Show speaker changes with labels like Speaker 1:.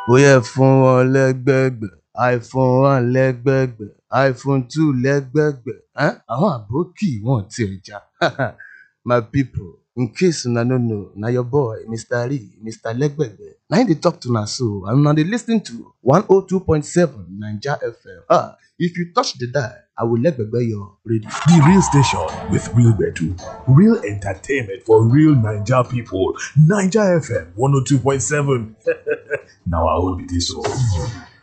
Speaker 1: bóyá ẹ fún wọn lẹ́gbẹ̀gbẹ̀ iphone one lẹ́gbẹ̀gbẹ̀ iphone two lẹ́gbẹ̀gbẹ̀ um àwọn àbókì wọn ò tiẹ̀ já my people in case una no know na your boy mr lee mr lẹ́gbẹ̀gbẹ̀ na him dey talk to una so and una dey lis ten to one oh two point seven naija fm ah if you touch the dial i will lẹ́gbẹ̀gbẹ̀ your radio.
Speaker 2: The real station with real gbedu, real entertainment for real Naija people. Naija FM 102.7. now I will be this one.